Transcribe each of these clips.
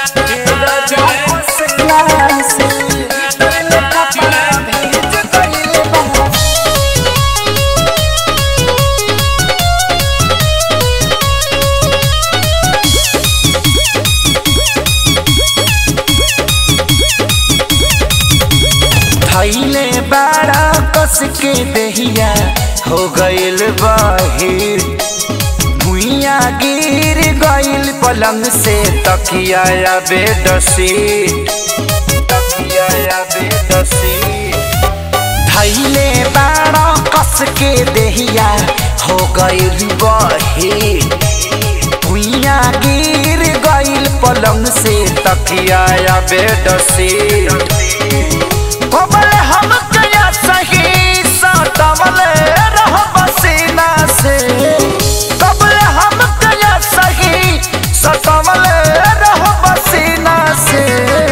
थैले बाड़ा कस के दहिया हो गइल बहिर भुइया गिर गइल पलंग से तकिया या बेडशीट तकिया या बेडशीट थैले बाड़ा कस के दहिया हो गइल बहिर भुइया गिर गइल पलंग से तकिया या बेडशीट कबल हम कया सही सटवल रह बसीना से कबल हम कया सही सटवल रह बसीना से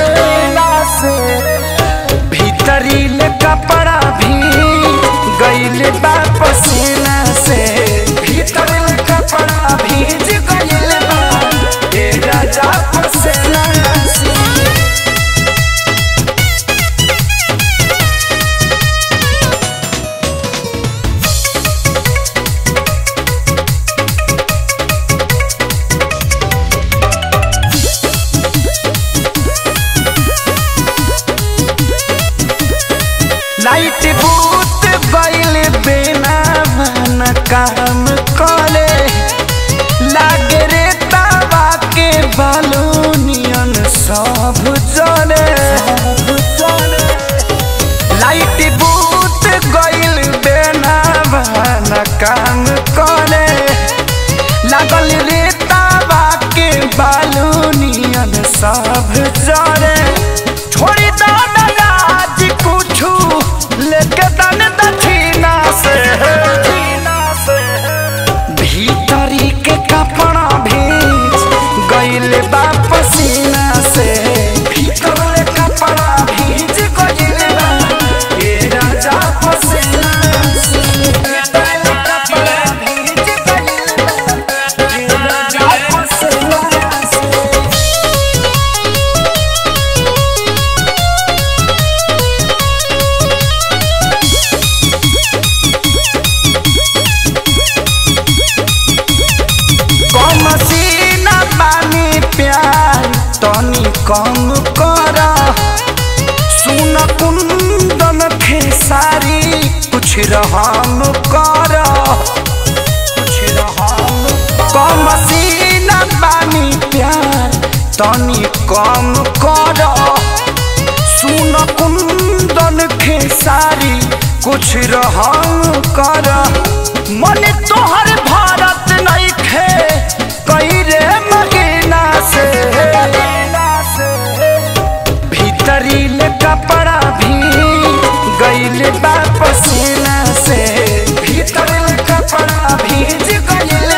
भीतरी ले कपड़ा भी गइल बा पसीना से भीतर ले कपड़ा भीज गइल बा ए राजा पसीना से लाइट बूत गइल बिना मन काम करे लागे रे तावा के बालूनियन सब जले लाइट बूत गइल बिना मन काम करे लागल रे तावा के बालूनियन सब जले छोड़ी दो ना राज कुछू लेके तन दक्षिणा से भीतरी के कपड़ा भीज गइल बा पसीना से भीतर कपड़ा भीज गइल बा ए राजा पसीना से भीतर कपड़ा भीज गइल बा ए राजा पसीना से कम सीना पानी प्यार तनी कम कर सुन कुंदन खेसारी कुछ रहम कर कुछ रहम कम सीना पानी प्यार तनी कम कर सुन कुंदन खेसारी कुछ रहम कर मन तोहर भारत नहीं खे कई रे महीना से भीतरी ले कपड़ा भी गइल बा पसीना से भीतर ले कपड़ा भीज गइल